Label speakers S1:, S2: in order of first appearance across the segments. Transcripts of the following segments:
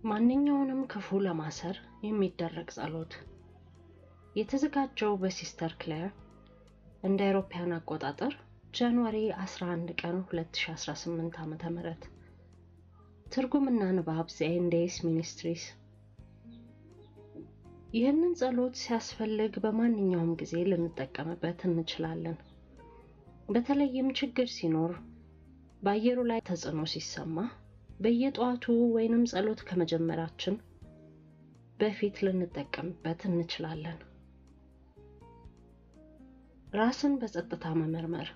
S1: ማንኛውንም ክፉ ለማሰር የሚደረግ ጸሎት የተዘጋጀው በሲስተር ክሌር እንደ አውሮፓውያን አቆጣጠር ጃንዋሪ 11 ቀን 2018 ዓ.ም። ትርጉምና ንባብ ዘኤንዴስ ሚኒስትሪስ። ይህንን ጸሎት ሲያስፈልግ በማንኛውም ጊዜ ልንጠቀምበት እንችላለን። በተለይም ችግር ሲኖር፣ በአየሩ ላይ ተጽዕኖ ሲሰማ፣ በየጠዋቱ ወይንም ጸሎት ከመጀመራችን በፊት ልንጠቀምበት እንችላለን። ራስን በጸጥታ መመርመር።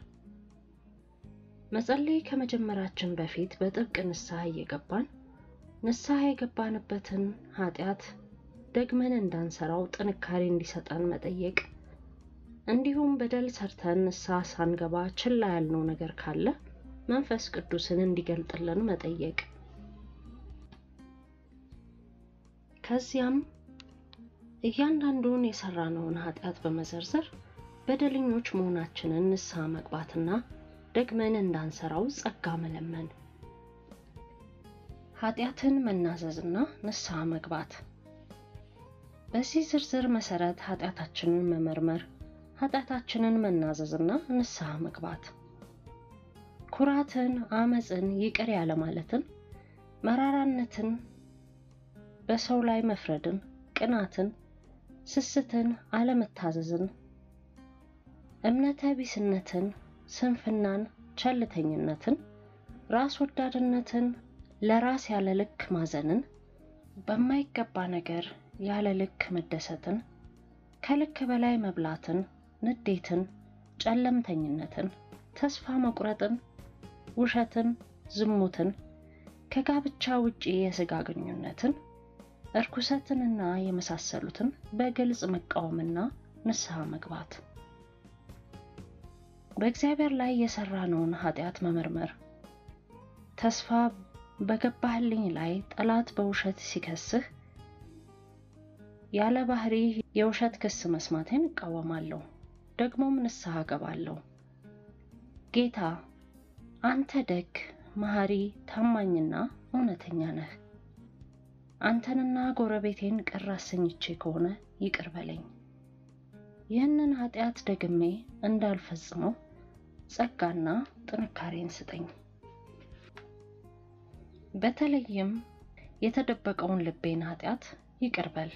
S1: መጸለይ ከመጀመራችን በፊት በጥብቅ ንስሐ እየገባን ንስሐ የገባንበትን ኃጢአት ደግመን እንዳንሰራው ጥንካሬ እንዲሰጠን መጠየቅ፣ እንዲሁም በደል ሰርተን ንስሐ ሳንገባ ችላ ያልነው ነገር ካለ መንፈስ ቅዱስን እንዲገልጥልን መጠየቅ። ከዚያም እያንዳንዱን የሰራነውን ኃጢአት በመዘርዘር በደለኞች መሆናችንን ንስሐ መግባትና ደግመን እንዳንሰራው ጸጋ መለመን። ኃጢአትን መናዘዝና ንስሐ መግባት። በዚህ ዝርዝር መሰረት ኃጢአታችንን መመርመር፣ ኃጢአታችንን መናዘዝና ንስሐ መግባት። ኩራትን፣ አመፅን፣ ይቅር ያለ ማለትን፣ መራራነትን፣ በሰው ላይ መፍረድን፣ ቅናትን፣ ስስትን፣ አለመታዘዝን፣ እምነተ ቢስነትን፣ ስንፍናን፣ ቸልተኝነትን፣ ራስ ወዳድነትን፣ ለራስ ያለ ልክ ማዘንን፣ በማይገባ ነገር ያለ ልክ መደሰትን፣ ከልክ በላይ መብላትን፣ ንዴትን፣ ጨለምተኝነትን፣ ተስፋ መቁረጥን፣ ውሸትን፣ ዝሙትን፣ ከጋብቻ ውጪ የሥጋ ግንኙነትን፣ እርኩሰትንና የመሳሰሉትን በግልጽ መቃወምና ንስሐ መግባት። በእግዚአብሔር ላይ የሰራነውን ኃጢአት መመርመር። ተስፋ በገባህልኝ ላይ ጠላት በውሸት ሲከስህ ያለ ባህሪ የውሸት ክስ መስማቴን እቃወማለሁ፣ ደግሞም ንስሐ ገባለሁ። ጌታ አንተ ደግ፣ መሐሪ፣ ታማኝና እውነተኛ ነህ። አንተንና ጎረቤቴን ቅር አሰኝቼ ከሆነ ይቅር በለኝ። ይህንን ኃጢአት ደግሜ እንዳልፈጽመው ጸጋና ጥንካሬን ስጠኝ። በተለይም የተደበቀውን ልቤን ኃጢአት ይቅር በል።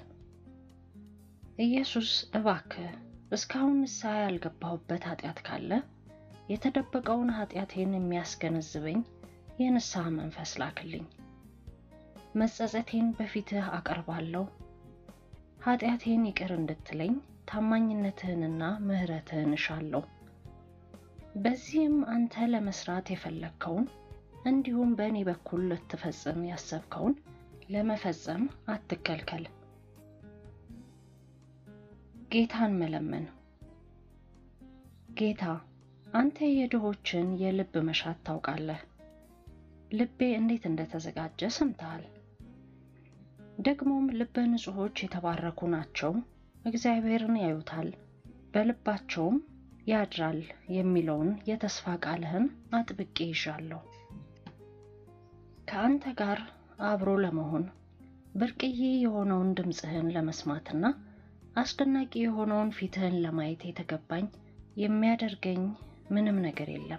S1: ኢየሱስ እባክህ እስካሁን ንስሐ ያልገባሁበት ኃጢአት ካለ የተደበቀውን ኃጢአቴን የሚያስገነዝበኝ የንስሐ መንፈስ ላክልኝ። መጸጸቴን በፊትህ አቀርባለሁ። ኃጢአቴን ይቅር እንድትለኝ ታማኝነትህንና ምሕረትህን እሻለሁ። በዚህም አንተ ለመስራት የፈለግከውን እንዲሁም በእኔ በኩል ልትፈጽም ያሰብከውን ለመፈጸም አትከልከል። ጌታን መለመን። ጌታ አንተ የድሆችን የልብ መሻት ታውቃለህ። ልቤ እንዴት እንደተዘጋጀ ሰምተሃል። ደግሞም ልበ ንጹሖች የተባረኩ ናቸው፣ እግዚአብሔርን ያዩታል፣ በልባቸውም ያድራል የሚለውን የተስፋ ቃልህን አጥብቄ ይዣለሁ። ከአንተ ጋር አብሮ ለመሆን ብርቅዬ የሆነውን ድምፅህን ለመስማትና አስደናቂ የሆነውን ፊትህን ለማየት የተገባኝ የሚያደርገኝ ምንም ነገር የለም።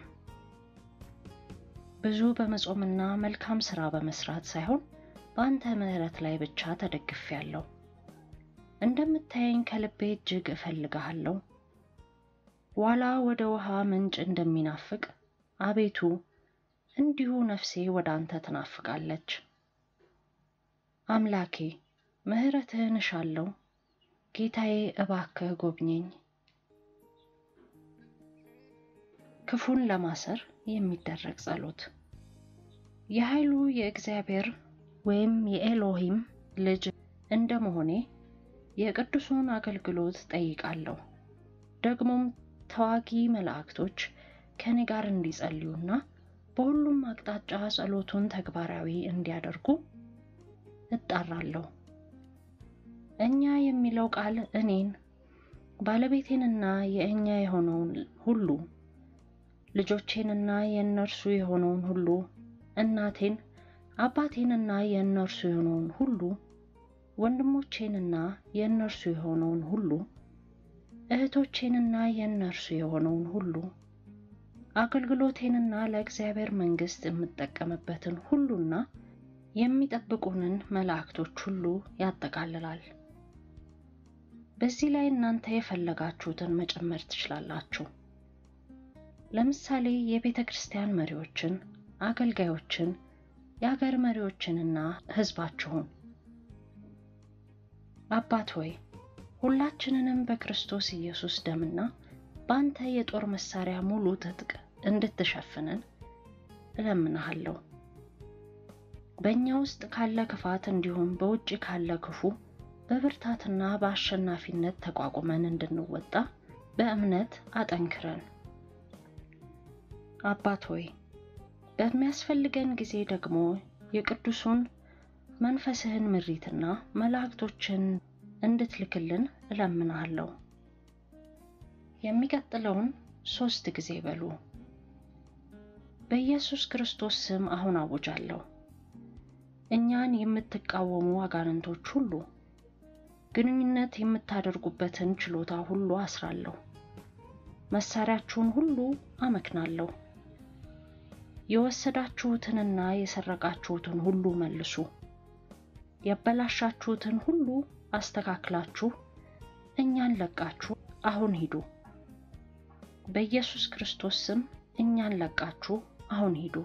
S1: ብዙ በመጾምና መልካም ሥራ በመስራት ሳይሆን በአንተ ምሕረት ላይ ብቻ ተደግፌያለሁ። እንደምታየኝ ከልቤ እጅግ እፈልግሃለሁ። ዋላ ወደ ውሃ ምንጭ እንደሚናፍቅ አቤቱ እንዲሁ ነፍሴ ወደ አንተ ትናፍቃለች። አምላኬ ምሕረትህን እሻለሁ። ጌታዬ እባክህ ጎብኘኝ። ክፉን ለማሰር የሚደረግ ጸሎት። የኃይሉ የእግዚአብሔር ወይም የኤሎሂም ልጅ እንደመሆኔ የቅዱሱን አገልግሎት ጠይቃለሁ። ደግሞም ተዋጊ መላእክቶች ከኔ ጋር እንዲጸልዩና በሁሉም አቅጣጫ ጸሎቱን ተግባራዊ እንዲያደርጉ እጣራለሁ። እኛ የሚለው ቃል እኔን ባለቤቴንና የእኛ የሆነውን ሁሉ ልጆቼንና የእነርሱ የሆነውን ሁሉ እናቴን አባቴንና የእነርሱ የሆነውን ሁሉ ወንድሞቼንና የእነርሱ የሆነውን ሁሉ እህቶቼንና የእነርሱ የሆነውን ሁሉ አገልግሎቴንና ለእግዚአብሔር መንግሥት የምጠቀምበትን ሁሉና የሚጠብቁንን መላእክቶች ሁሉ ያጠቃልላል። በዚህ ላይ እናንተ የፈለጋችሁትን መጨመር ትችላላችሁ። ለምሳሌ የቤተ ክርስቲያን መሪዎችን፣ አገልጋዮችን፣ የአገር መሪዎችንና ሕዝባችሁን። አባት ሆይ ሁላችንንም በክርስቶስ ኢየሱስ ደምና በአንተ የጦር መሳሪያ ሙሉ ትጥቅ እንድትሸፍነን እለምንሃለሁ። በእኛ ውስጥ ካለ ክፋት እንዲሁም በውጭ ካለ ክፉ በብርታትና በአሸናፊነት ተቋቁመን እንድንወጣ በእምነት አጠንክረን። አባት ሆይ በሚያስፈልገን ጊዜ ደግሞ የቅዱሱን መንፈስህን ምሪትና መላእክቶችን እንድትልክልን እለምንሃለሁ። የሚቀጥለውን ሦስት ጊዜ በሉ። በኢየሱስ ክርስቶስ ስም አሁን አውጃለሁ። እኛን የምትቃወሙ አጋንንቶች ሁሉ ግንኙነት የምታደርጉበትን ችሎታ ሁሉ አስራለሁ። መሳሪያችሁን ሁሉ አመክናለሁ። የወሰዳችሁትንና የሰረቃችሁትን ሁሉ መልሱ። ያበላሻችሁትን ሁሉ አስተካክላችሁ እኛን ለቃችሁ አሁን ሂዱ። በኢየሱስ ክርስቶስ ስም እኛን ለቃችሁ አሁን ሂዱ።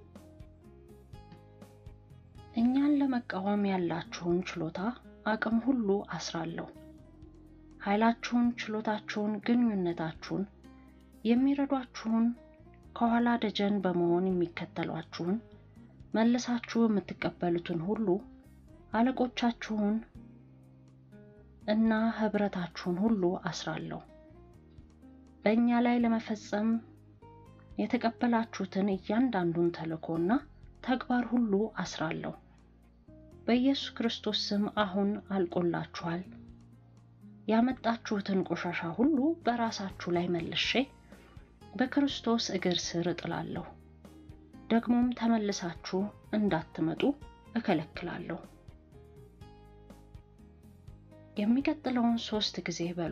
S1: እኛን ለመቃወም ያላችሁን ችሎታ አቅም ሁሉ አስራለሁ። ኃይላችሁን፣ ችሎታችሁን፣ ግንኙነታችሁን፣ የሚረዷችሁን፣ ከኋላ ደጀን በመሆን የሚከተሏችሁን፣ መልሳችሁ የምትቀበሉትን ሁሉ አለቆቻችሁን እና ኅብረታችሁን ሁሉ አስራለሁ። በእኛ ላይ ለመፈጸም የተቀበላችሁትን እያንዳንዱን ተልእኮና ተግባር ሁሉ አስራለሁ። በኢየሱስ ክርስቶስ ስም አሁን አልቆላችኋል። ያመጣችሁትን ቆሻሻ ሁሉ በራሳችሁ ላይ መልሼ በክርስቶስ እግር ስር እጥላለሁ። ደግሞም ተመልሳችሁ እንዳትመጡ እከለክላለሁ። የሚቀጥለውን ሦስት ጊዜ በሉ።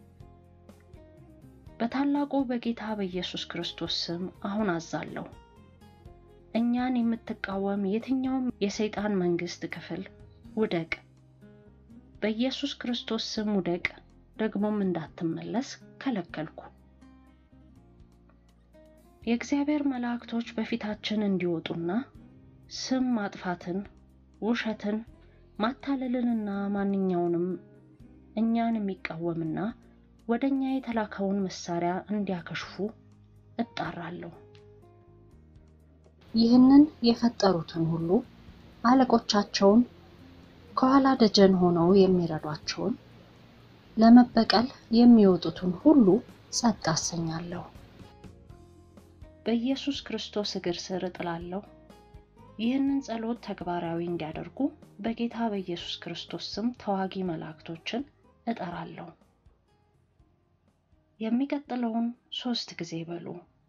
S1: በታላቁ በጌታ በኢየሱስ ክርስቶስ ስም አሁን አዛለሁ። እኛን የምትቃወም የትኛውም የሰይጣን መንግሥት ክፍል ውደቅ፣ በኢየሱስ ክርስቶስ ስም ውደቅ። ደግሞም እንዳትመለስ ከለከልኩ። የእግዚአብሔር መላእክቶች በፊታችን እንዲወጡና ስም ማጥፋትን፣ ውሸትን፣ ማታለልንና ማንኛውንም እኛን የሚቃወምና ወደ እኛ የተላከውን መሳሪያ እንዲያከሽፉ እጣራለሁ። ይህንን የፈጠሩትን ሁሉ አለቆቻቸውን፣ ከኋላ ደጀን ሆነው የሚረዷቸውን፣ ለመበቀል የሚወጡትን ሁሉ ጸጥ አሰኛለሁ። በኢየሱስ ክርስቶስ እግር ስር እጥላለሁ። ይህንን ጸሎት ተግባራዊ እንዲያደርጉ በጌታ በኢየሱስ ክርስቶስ ስም ተዋጊ መላእክቶችን እጠራለሁ። የሚቀጥለውን ሦስት ጊዜ በሉ።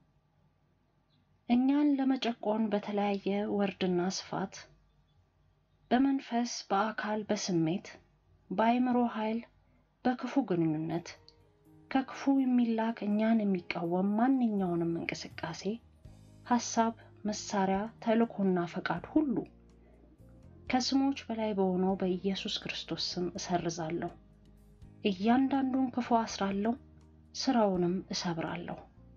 S1: እኛን ለመጨቆን በተለያየ ወርድና ስፋት በመንፈስ፣ በአካል፣ በስሜት፣ በአእምሮ ኃይል፣ በክፉ ግንኙነት ከክፉ የሚላክ እኛን የሚቃወም ማንኛውንም እንቅስቃሴ፣ ሐሳብ፣ መሳሪያ፣ ተልእኮና ፈቃድ ሁሉ ከስሞች በላይ በሆነው በኢየሱስ ክርስቶስ ስም እሰርዛለሁ። እያንዳንዱን ክፉ አስራለሁ፣ ስራውንም እሰብራለሁ።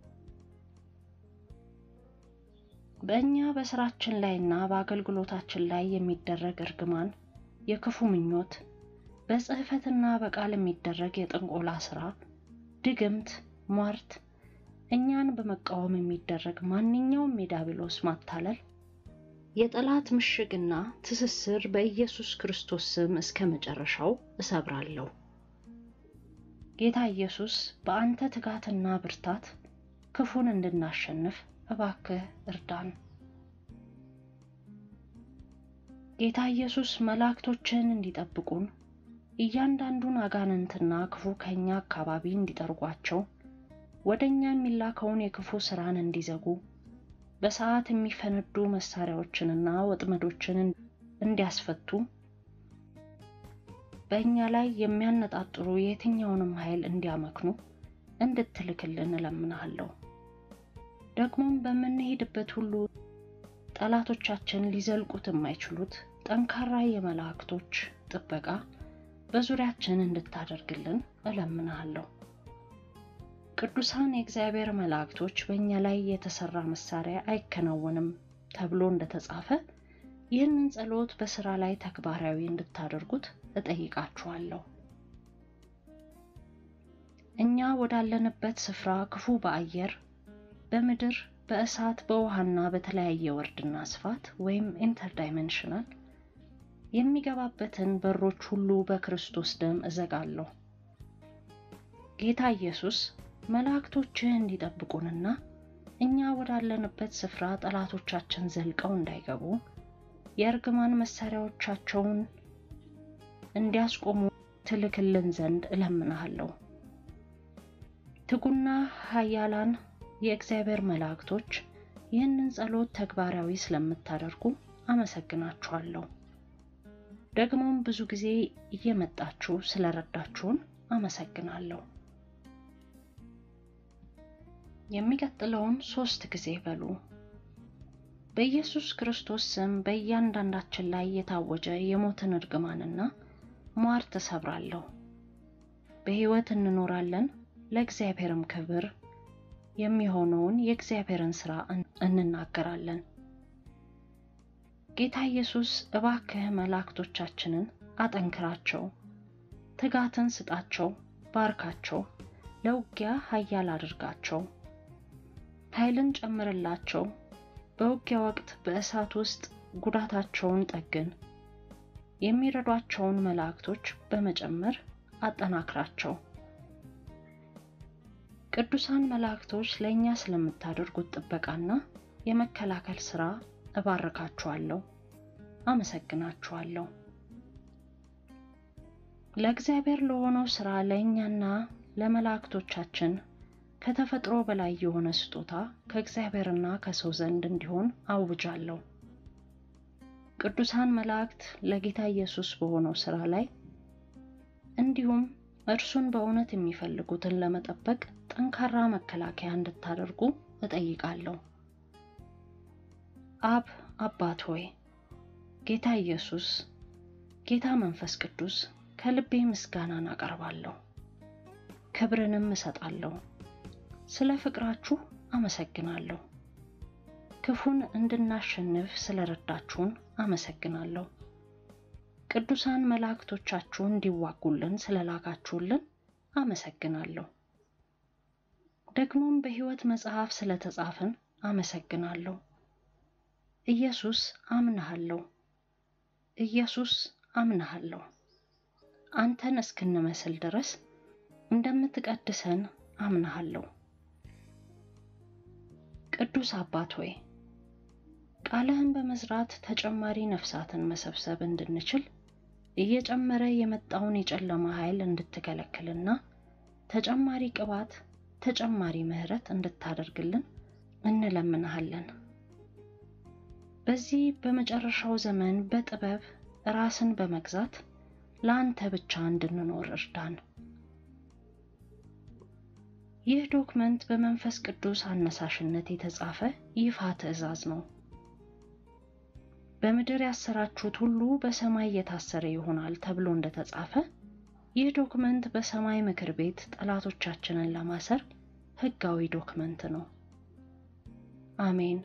S1: በእኛ በስራችን ላይና በአገልግሎታችን ላይ የሚደረግ እርግማን፣ የክፉ ምኞት፣ በጽሕፈትና በቃል የሚደረግ የጥንቆላ ሥራ፣ ድግምት፣ ሟርት፣ እኛን በመቃወም የሚደረግ ማንኛውም የዲያብሎስ ማታለል፣ የጠላት ምሽግና ትስስር በኢየሱስ ክርስቶስ ስም እስከ መጨረሻው እሰብራለሁ። ጌታ ኢየሱስ በአንተ ትጋትና ብርታት ክፉን እንድናሸንፍ እባክህ እርዳን። ጌታ ኢየሱስ መላእክቶችን እንዲጠብቁን እያንዳንዱን አጋንንትና ክፉ ከእኛ አካባቢ እንዲጠርጓቸው ወደ እኛ የሚላከውን የክፉ ሥራን እንዲዘጉ በሰዓት የሚፈነዱ መሳሪያዎችንና ወጥመዶችን እንዲያስፈቱ በእኛ ላይ የሚያነጣጥሩ የትኛውንም ኃይል እንዲያመክኑ እንድትልክልን እለምንሃለሁ። ደግሞም በምንሄድበት ሁሉ ጠላቶቻችን ሊዘልቁት የማይችሉት ጠንካራ የመላእክቶች ጥበቃ በዙሪያችን እንድታደርግልን እለምንሃለሁ። ቅዱሳን የእግዚአብሔር መላእክቶች በእኛ ላይ የተሰራ መሳሪያ አይከናወንም ተብሎ እንደተጻፈ ይህንን ጸሎት በስራ ላይ ተግባራዊ እንድታደርጉት እጠይቃችኋለሁ። እኛ ወዳለንበት ስፍራ ክፉ በአየር በምድር በእሳት በውሃና በተለያየ ወርድና ስፋት ወይም ኢንተርዳይሜንሽናል የሚገባበትን በሮች ሁሉ በክርስቶስ ደም እዘጋለሁ። ጌታ ኢየሱስ መላእክቶችህ እንዲጠብቁንና እኛ ወዳለንበት ስፍራ ጠላቶቻችን ዘልቀው እንዳይገቡ የእርግማን መሳሪያዎቻቸውን እንዲያስቆሙ ትልክልን ዘንድ እለምንሃለሁ። ትጉና ኃያላን የእግዚአብሔር መላእክቶች ይህንን ጸሎት ተግባራዊ ስለምታደርጉ አመሰግናችኋለሁ። ደግሞም ብዙ ጊዜ እየመጣችሁ ስለረዳችሁን አመሰግናለሁ። የሚቀጥለውን ሶስት ጊዜ በሉ። በኢየሱስ ክርስቶስ ስም በእያንዳንዳችን ላይ የታወጀ የሞትን እርግማንና ሟርት እሰብራለሁ። በሕይወት እንኖራለን፣ ለእግዚአብሔርም ክብር የሚሆነውን የእግዚአብሔርን ሥራ እንናገራለን። ጌታ ኢየሱስ እባክህ መላእክቶቻችንን አጠንክራቸው፣ ትጋትን ስጣቸው፣ ባርካቸው፣ ለውጊያ ኃያል አድርጋቸው፣ ኃይልን ጨምርላቸው። በውጊያ ወቅት በእሳት ውስጥ ጉዳታቸውን ጠግን። የሚረዷቸውን መላእክቶች በመጨመር አጠናክራቸው። ቅዱሳን መላእክቶች ለእኛ ስለምታደርጉት ጥበቃና የመከላከል ሥራ እባርካችኋለሁ፣ አመሰግናችኋለሁ። ለእግዚአብሔር ለሆነው ሥራ ለእኛና ለመላእክቶቻችን ከተፈጥሮ በላይ የሆነ ስጦታ ከእግዚአብሔርና ከሰው ዘንድ እንዲሆን አውጃለሁ። ቅዱሳን መላእክት ለጌታ ኢየሱስ በሆነው ሥራ ላይ እንዲሁም እርሱን በእውነት የሚፈልጉትን ለመጠበቅ ጠንካራ መከላከያ እንድታደርጉ እጠይቃለሁ። አብ አባት ሆይ፣ ጌታ ኢየሱስ፣ ጌታ መንፈስ ቅዱስ ከልቤ ምስጋናን አቀርባለሁ፣ ክብርንም እሰጣለሁ። ስለ ፍቅራችሁ አመሰግናለሁ። ክፉን እንድናሸንፍ ስለረዳችሁን አመሰግናለሁ። ቅዱሳን መላእክቶቻችሁ እንዲዋጉልን ስለላካችሁልን አመሰግናለሁ። ደግሞም በሕይወት መጽሐፍ ስለተጻፍን አመሰግናለሁ። ኢየሱስ አምንሃለሁ፣ ኢየሱስ አምንሃለሁ። አንተን እስክንመስል ድረስ እንደምትቀድሰን አምንሃለሁ። ቅዱስ አባት ሆይ ቃልህን በመዝራት ተጨማሪ ነፍሳትን መሰብሰብ እንድንችል እየጨመረ የመጣውን የጨለማ ኃይል እንድትከለክልና ተጨማሪ ቅባት፣ ተጨማሪ ምሕረት እንድታደርግልን እንለምንሃለን። በዚህ በመጨረሻው ዘመን በጥበብ ራስን በመግዛት ለአንተ ብቻ እንድንኖር እርዳን። ይህ ዶክመንት በመንፈስ ቅዱስ አነሳሽነት የተጻፈ ይፋ ትእዛዝ ነው። በምድር ያሰራችሁት ሁሉ በሰማይ የታሰረ ይሆናል ተብሎ እንደተጻፈ ይህ ዶክመንት በሰማይ ምክር ቤት ጠላቶቻችንን ለማሰር ሕጋዊ ዶክመንት ነው። አሜን።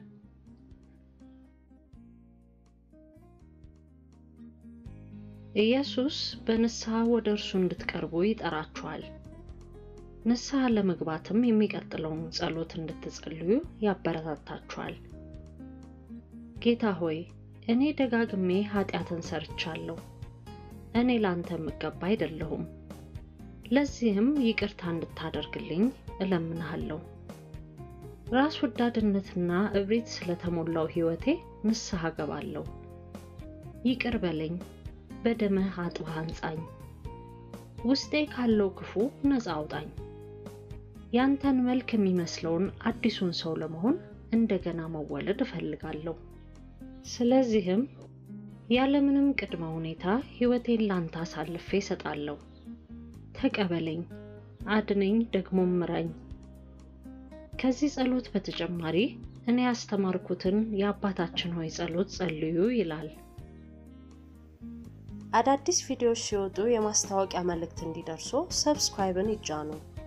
S1: ኢየሱስ በንስሐ ወደ እርሱ እንድትቀርቡ ይጠራችኋል። ንስሐ ለመግባትም የሚቀጥለውን ጸሎት እንድትጸልዩ ያበረታታችኋል። ጌታ ሆይ እኔ ደጋግሜ ኃጢአትን ሰርቻለሁ። እኔ ላንተ የምገባ አይደለሁም። ለዚህም ይቅርታ እንድታደርግልኝ እለምንሃለሁ። ራስ ወዳድነትና እብሪት ስለተሞላው ሕይወቴ ንስሐ ገባለሁ። ይቅር በለኝ፣ በደምህ አጥበህ አንጻኝ። ውስጤ ካለው ክፉ ነፃ አውጣኝ። ያንተን መልክ የሚመስለውን አዲሱን ሰው ለመሆን እንደገና መወለድ እፈልጋለሁ። ስለዚህም ያለምንም ቅድመ ሁኔታ ሕይወቴን ላንተ አሳልፌ እሰጣለሁ። ተቀበለኝ፣ አድነኝ፣ ደግሞ ምራኝ። ከዚህ ጸሎት በተጨማሪ እኔ ያስተማርኩትን የአባታችን ሆይ ጸሎት ጸልዩ ይላል።
S2: አዳዲስ ቪዲዮዎች ሲወጡ የማስታወቂያ መልእክት እንዲደርሱ ሰብስክራይብን ይጫኑ።